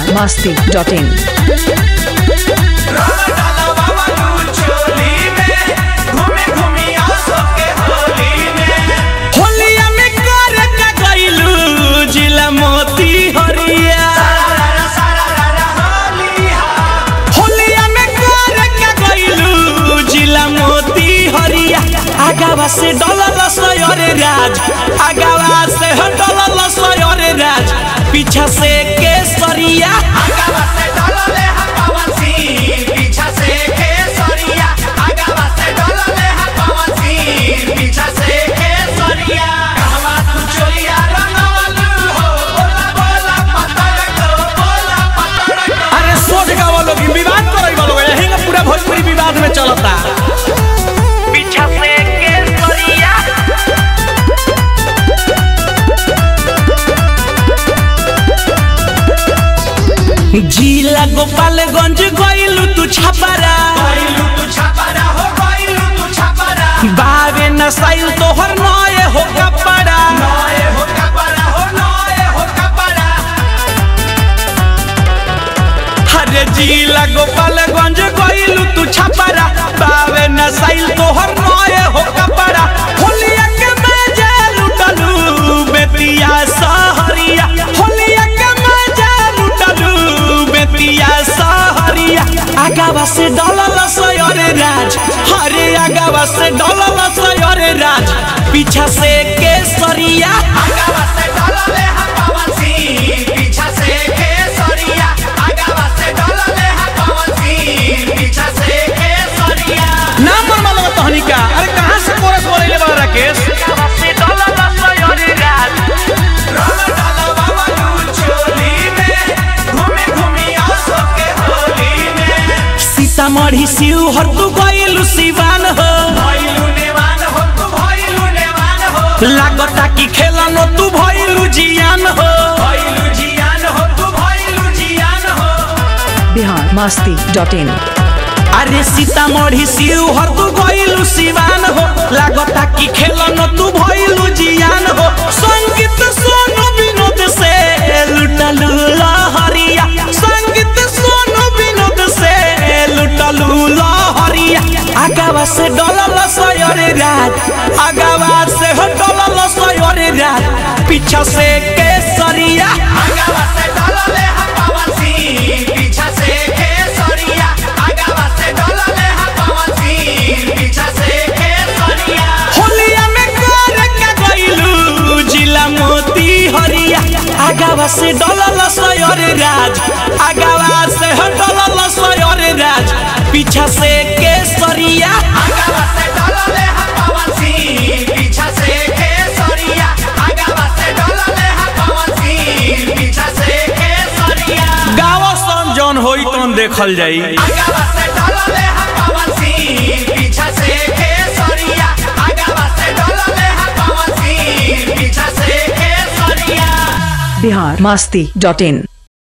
Bihar Masti dot in होलिया में कर का गइलू जिला मोती हरिया होलिया में कर का गइलू जिला मोती हरिया आगावा से डलल सयरे राज आगावा से डलल सयरे राज पीछा से केसरिया अरे सोच गावा लोग विवाद करई वालो यही का पूरा भोजपुरी विवाद में चलता पीछा से केसरिया जिला गोपालगंज गइलू तू छपरा बावे नसाइल तोहर नए हो कपड़ा हरे जिला गोपालगंज गइलू तू छपरा बावे नसाइल तोहर नए हो कपड़ा होलिया के मजा लुटलू बेतिया सहरिया होलिया के मजा लुटलू बेतिया सहरिया आगावा से डलल सयरे राज हरे आगावा से डलल सयरे राज पीछा से केसरिया नाम पर मालूम तहनी का अरे कहां से कोरस बोले बा राकेश सीतामढ़ी शिवहर तू गइलू सिवान हो लागता कि खेलन तू भइलू जियान हो बिहार मस्ती डॉट इन अरे सीतामढ़ी शिवहर तू गइलू सिवान हो लागता कि खेलन तू भइलू जियान हो संगीत सोनू विनोद से लुटलू लहरिया संगीत सोनू विनोद से लुटलू लहरिया आगावा से डलल सयरे राज आगावा से हो डलल सयरे राज पीछा से केसरिया होलिया में कर का गइलू जिला मोती हरिया आगावा से डलल सयरे राज आगावा से हो डलल सयरे राज पीछा से केसरिया गावा सन जौन होई तौन देखल जाई बिहार मस्ती डॉट इन